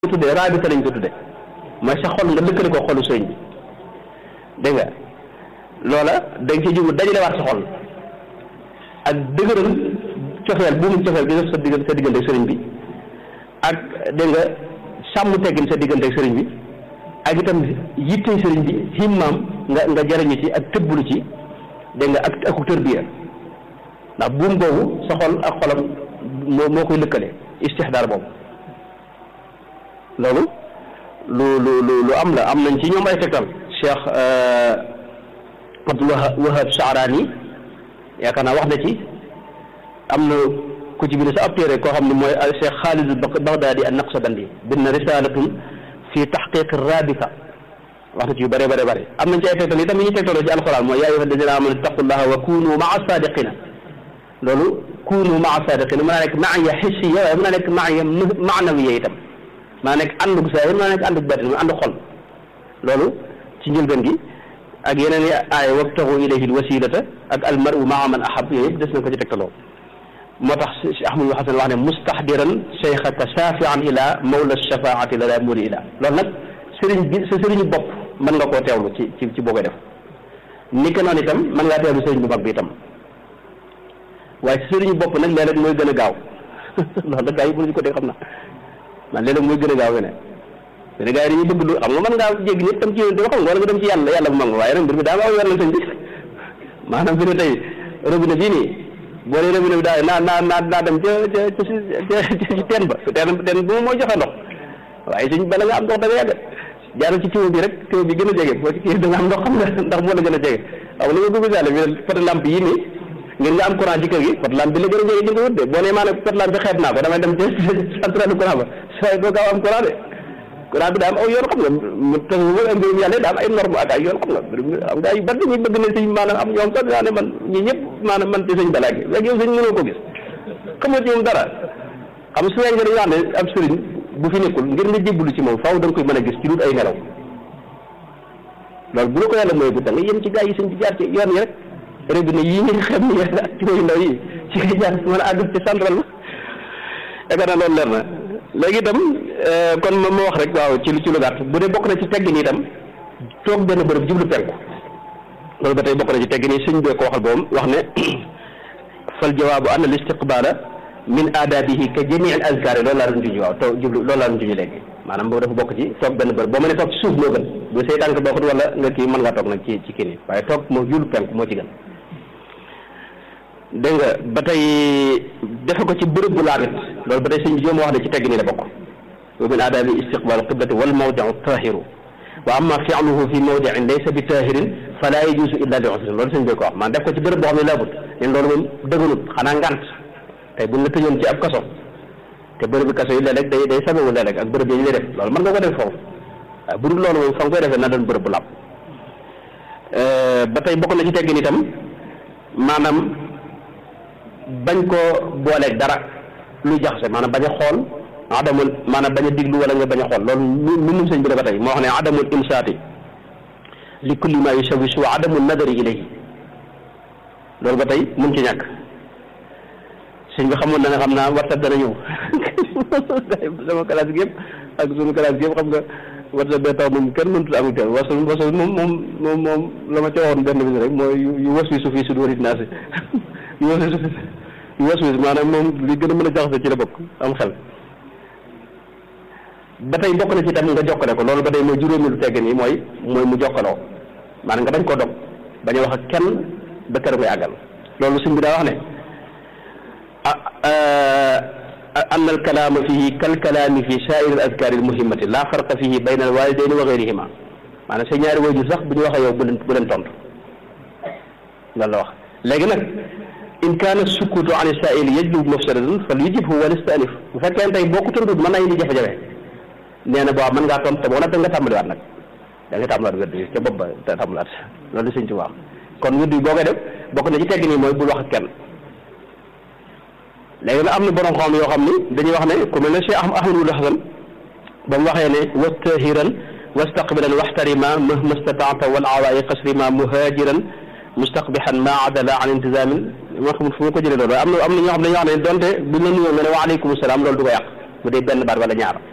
tuddee raabita lañ ko tuddee mooy sa xol nga lëkkale ko xolu sëriñ bi dégg nga loola da nga ci jublu dajale waat sa xol ak dëgëral cofeel bu mu cofeel gi def sa diggante sa diggante ak sëriñ bi ak dégg nga sàmm teggin sa diggante ak sëriñ bi ak itam yittey sëriñ bi himmaam nga nga jariñu ci ak tëbbulu ci dégg nga ak aku tërbiya ndax buum boobu sa xol ak xolam moo moo koy lëkkale istixdaar boobu loolu lu lu lu lu am la am nañ ci ñoom ay tegtal Cheikh Abdul Wahab Saarani yaakaar naa wax na ci am na ku ci bind sa ab téere koo xam ne mooy Cheikh Xaalid Bagdaadi an Naqsabandi bind na risalatun fi taxqiq rabita wax na ci yu bëree bëri bëri am nañ ci ay tegtal itam yi ñu tegtaloo ci alquran mooy yaa ayyuha alladina amanu ittaqullaha wa kunu maa sadiqina loolu kunu maa sadiqina mën naa nekk maaya xissiya waaye mën naa nekk maaya maanawiya itam maa nekk àndug saahir maa nekk àndug batin ànd xol loolu ci njëlbeen gi ak yeneen i aaya wabtaxu ilayhi alwasilata ak almaru maa man ahab yooyu yëpp des na ko ci tegtaloo moo tax si ahmadul hasan wax ne mustahdiran cheikhaka saafian ila mawla shafaati la daa muri ila loolu nag sëriñ bi sa sëriñu bopp mën nga koo teewlu ci ci ci boo koy def ni ko noonu itam mën ngaa teewlu sëriñ bu mag bi itam waaye sa sëriñu bopp nag léeg-léeg mooy gën a gaaw loolu nag gaa yi mënuñu ko dégg xam na man léeg-léeg mooy gën a gaaw ne mais gars yi dañuy bëgg lu xam nga mën ngaa jéggi ñëpp tam ci yéen xam nga wala nga dem ci yàlla yàlla bu mag waaye nag mbir mi daa ma aw yoon la sëñ bi maanaam fi ne tey robinet bii nii boo nee robinet bi daal naa naa naa naa dem ca ca ca ci teen ba teen teen bu mooy joxe ndox waaye suñ bala nga am ndox da nga yàgg jaaral ci tiwo bi rek tiwo bi gën a jege boo ci kii da nga am ndox xam nga ndax moo la gën a jege xam nga li nga bëgg sàlle bi pot lampe yi nii ngir nga am courant ci kër gi pot lampe bi la gën a jege ci nga wut de boo nee maanaam pot lampe bi xeet naa ko damay dem ca centrale courant ba saa doo gaaw am courant de courant bi daa am aw yoon xam nga mu tax mbirum yàlla daa am ay norme ak ay yoon xam nga am gaa yu bari dañuy bëgg ne sëñ maanaam am ñoom sax daa ne man ñi ñëpp maanaam man ci sëñ balaa gi léegi yow sëñ mënoo ko gis xamoo ci moom dara xam su fekkee dañu wax ne ab sëriñ bu fi nekkul ngir nga jébbalu ci moom faaw da nga koy mën a gis ci dut ay nelaw loolu bu la ko yàlla mooy bu da nga yem ci gaa yi sëñ bi jaar ci yoon yi rek robinet yii nga xam ni ak ci yu ndaw yi ci ngay jaar mën a àgg ci central la yaakaar naa loolu leer na léegi itam kon ma ma wax rek waaw ci lu ci lu gàtt bu dee bokk na ci teggin itam toog benn bërëb jublu penku loolu ba tey bokk na ci teggin yi sëñ bee ko waxal boobu wax ne fal jawaabu anna al istiqbaala min aadabihi ka jamii al azkaar loolu laa doon junj waaw toog jublu loolu laa doon junj léegi maanaam boobu dafa bokk ci toog benn bërëb boo mënee toog ci suuf moo gën bu say tànk bokkut wala nga kii mën ngaa toog nag ci ci kii nii waaye toog moo jublu penku moo ci gën dégg nga ba tey defe ko ci bërëb bu laabit loolu ba tey sëñ bi joom wax ne ci tegg nii la bokk wa min aadabi istiqbal qiblati wal mawdiu tahiru wa amma fi'luhu fi mawdiin laysa bi tahirin fala yajuzu illa li usrin loolu sëñ bi ko wax man def ko ci bërëb boo xam ne laabut leen loolu moom dëgganut xanaa ngant tey buñ la tëjoon ci ab kaso te bërëb bi kaso yi léeg-léeg day day sababu léeg-léeg ak bërëb yi ñu lay def loolu mën nga ko def foofu waaye bu dul loolu moom fa nga koy defee na doon bërëb bu laab ba tey bokk na ci teggin itam maanaam bañ koo booleeg dara lu jaxase maanaam bañ a xool adamul maanaam bañ a diglu wala nga bañ a xool loolu lu mu sëñ bi la ba tey moo xam ne adamul imsaati li kulli ma yusawisu wa adamul nadari ilayhi loolu ba tey mun ci ñàkk sëñ bi xamoon na nga xam naa WhatsApp dana ñëw sama classe gi yëpp ak sunu classe gi yëpp xam nga WhatsApp bee taw moom kenn mënut am kenn wasu wasu moom moom moom moom la ma ca waxoon benn bis rek mooy yu was wi su fii su dóorit naa si yu was wi su yu was wi maanaam moom li gën a mën a jaxase ci la bokk am xel ba tey bokk na ci tam nga jokkale ko loolu ba tey mooy juróomi lu tegg nii mooy mooy mu jokkaloo maanaam nga bañ koo dog bañ a wax ak kenn ba kër ngay àggal loolu suñ bi daa wax ne an al kalaama fihi kal kalaami fi saa'iri al azkaari al muhimmati laa farqa fihi bayna al waalidayni wa gayrihima maanaam sa ñaari waajur sax bu ñu waxee yow bu leen bu leen tontu loolu la wax léegi nag in kaana sukutu an saa'ili yajlub mafsadatan fal yujibhu wal yastanif bu fekkee tey boo ko tontut mën naa indi jafe-jafe nee na boo mën ngaa tontu te boo nag da nga tàmbaliwaat nag da nga tàmbaliwaat wérdu yi ca bopp ba te tàmbaliwaat loolu la sëñ ci wax kon wérdu yi boo koy def bokk na ci tegg nii mooy bul wax ak kenn léegi nag am na borom xam yoo xam ni dañuy wax ne ku mel ne Cheikh Ahmadul Hasan ba mu waxee ne wastahiran wastaqbilan waxtarima mahma stataata wal awaayi qasrima muhajiran mustaqbihan ma adala an intizamin ma xamul fu mu ko jëlee loolu am na am na ñoo xam ne dañuy wax ne donte buñ la nuyoo nga ne waaleykum salaam loolu du ko yàq bu dee benn baat wala ñaar